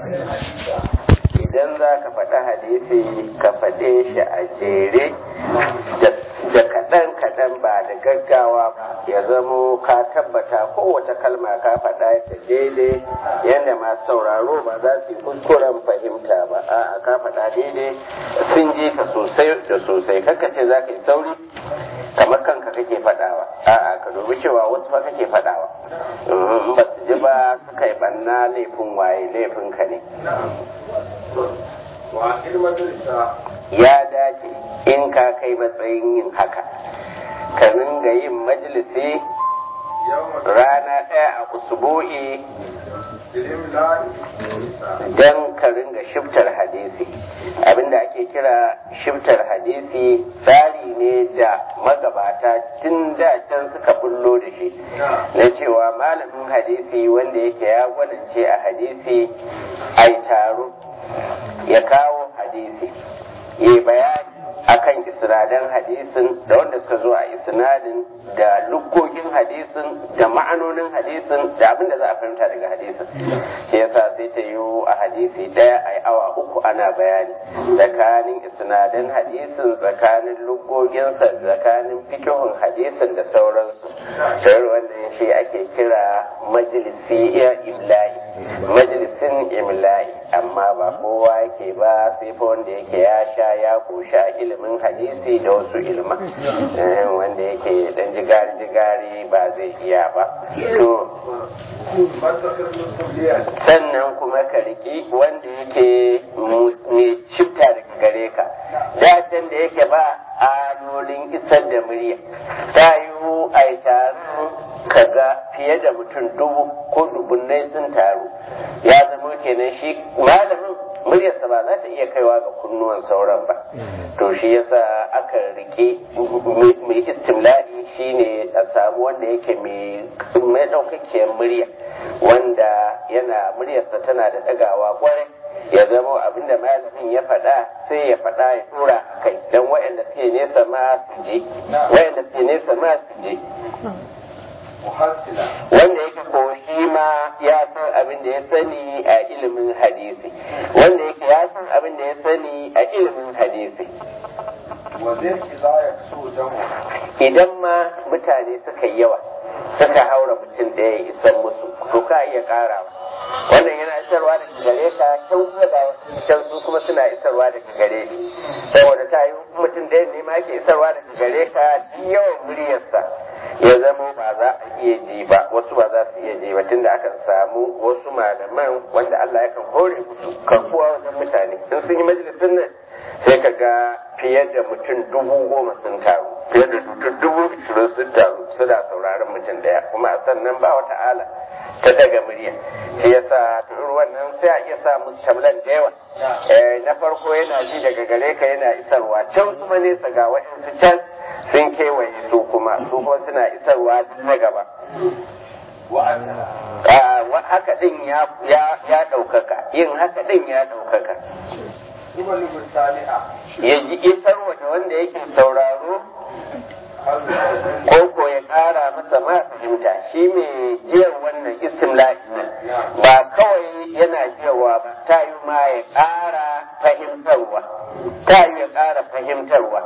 idan za ka faɗi hadisi ka faɗe shi a jere da kaɗan-kaɗan ba da gaggawa ya zamo ka tabbata kowace kalma ka faɗa ta daidai yadda masu sauraro ba za su yi kuskuren fahimta ba a'a ka faɗa daidai sun ji ka sosai da sosai kakka ce za ka yi sauri kamar kanka kake faɗawa a'a ka dubi cewa wasu ba kake faɗawa in ba su ji ba suka yi ɓanna laifin waye laifin ka ne ya dace in ka kai matsayin yin haka ka ringa yin majalisi rana ɗaya a usbu'i don ka ringa shiftar hadisi abinda ake kira shiftar hadisi tsari ne da magabata tun da can suka bullo da shi na cewa malamin hadisi wanda yake ya gwanance a hadisi ai taro ya kawo hadisi ya bayani akan isnadan hadisin da wanda suka zo a isnadin da lukkogin hadisin da ma'anonin hadisin da abin da za a fahimta daga hadisin shi yasa sai ta yi a hadisi daya a awa uku ana bayani tsakanin isnadan hadisin tsakanin lukkoginsa tsakanin fikihun hadisin da sauransu shayar wannan shi ake kira majalisi ya imla'i majalisin imla'i amma ba kowa yake ba sai fa wanda yake ya sha ya koshi a ilimin hadisi da wasu ilma wanda yake dan jigari jigari ba zai iya ba to sannan kuma ka riki wanda yake ne shifta daga gare ka datan da yake ba alolin isar da murya ta yiwu a yi taron kaga fiye da mutum dubu ko dubunnai sun taru ya zama kenan shi malamin muryarsa ba za ta iya kaiwa ga kunnuwan sauran ba to shi yasa aka rike mai istimla'i shine a samu wanda yake mai ɗaukakkiyar murya wanda yana muryarsa tana da ɗagawa kwarai ya zama abinda malamin ya faɗa sai ya faɗa ya tura a kai don waɗanda suke nesa ma su je waɗanda suke nesa ma su je wanda yake ko shi ma ya san abin da ya sani a ilimin hadisi wanda yake ya san abin da ya sani a ilimin hadisi idan ma mutane suka yi yawa suka haura mutum ɗaya ya isan musu to ka iya ƙarawa wannan yana isarwa daga gare ka can kuma ga can su kuma suna isarwa daga gare ni saboda ta yi mutum ɗaya ne ma ke isarwa daga gare ka yawan muryarsa ya zama ba za a iya ji ba wasu ba za su iya ji ba tunda akan samu wasu malaman wanda Allah yakan hore musu karkuwa wajen mutane in sun yi majalisun nan sai ka ga fiye da mutum dubu goma sun taru fiye da mutum dubu ishirin sun taru suna sauraron mutum daya kuma a sannan ba wata ala ta daga murya shi yasa ruwan nan sai a iya sa musu tamlan da yawa na farko yana ji daga gare ka yana isarwa can kuma nesa ga waɗansu can sun kewaye su kuma su kuma suna isarwa na gaba haka din ya ɗaukaka yin haka din ya ɗaukaka ya ji isarwa da wanda yake sauraro ko ko ya ƙara masa ma fahimta shi mai jiyar wannan istimla'i ba kawai yana jiyarwa ba ta yi ma ya ƙara fahimtarwa ta yi ya ƙara fahimtarwa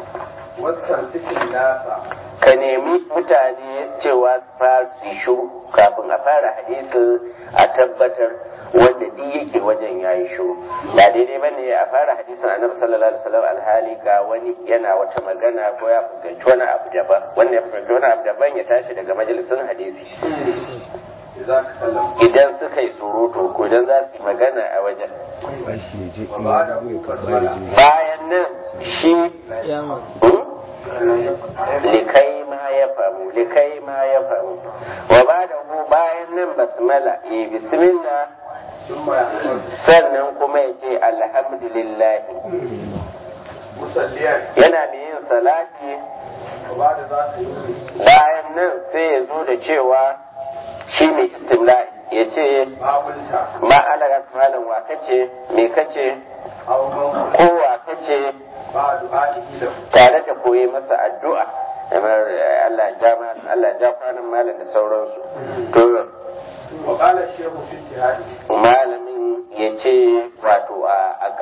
ka nemi mutane cewa su fara su shuru kafin a fara hadisi a tabbatar wanda duk yake wajen ya yi shuru ba daidai ba ne a fara hadisin annabi sallallahu alaihi wasallam alhali ga wani yana wata magana ko ya fuskanci wani abu daban wanda ya fuskanci wani abu daban ya tashi daga majalisin hadisi idan suka yi surutu ko idan za su yi magana a wajen bayan nan shi likai ma ya famu likai ma ya famu wa ba da ku bayan nan basmala ya bismillah sannan kuma ya ce alhamdulillah yana mai yin salati bayan nan sai ya zo da cewa shi mai istimla'i ya ce ma alaga malam wa kace me kace ko wa kace tare da koyi masa addu'a kamar Allah ja Allah ja kwanan malam da sauransu to malamin ya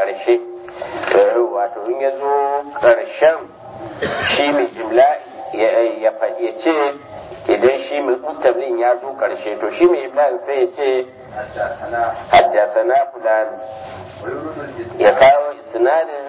ƙarshe wato in ya zo ƙarshen shi mai imla'i ya ce idan shi mai mustablin ya zo ƙarshe to shi mai imla'in sai ya ce haddasana fulani ya kawo isnadin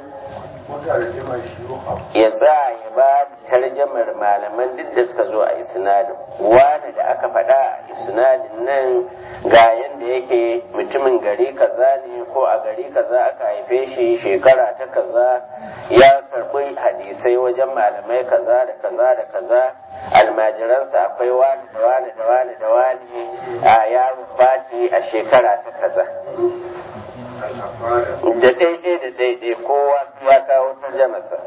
ya za ya ba tarjamar malaman duk da suka zo a isnadin wani da aka faɗa a isnadin nan ga yadda yake mutumin gari kaza ne ko a gari kaza aka haife shi shekara ta kaza ya karɓi hadisai wajen malamai kaza da kaza da kaza almajiransa akwai wani da wani da wani da wani a yaro fati a shekara ta kaza da daidai da daidai kowa ya kawo tarjamarsa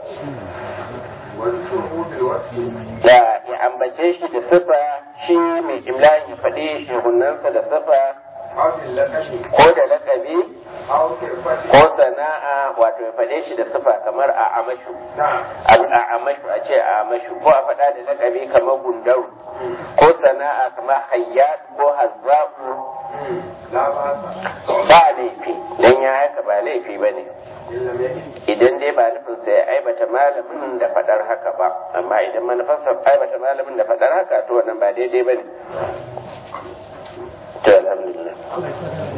da ya ambace shi da sifa shi mai imlayin ya faɗi shehunansa da sifa ko da lakabi ko sana'a wato ya faɗe shi da sifa kamar a amashu a amashu a ce a amashu ko a faɗa da lakabi kamar gundaru ko sana'a kamar hayyat ko hazza'u ba laifi don ya haka ba laifi ba ne idan dai ba nufin sai ya aibata malamin da faɗar haka ba amma idan manufarsa aibata malamin da faɗar haka to wannan ba daidai ba ne to alhamdulillah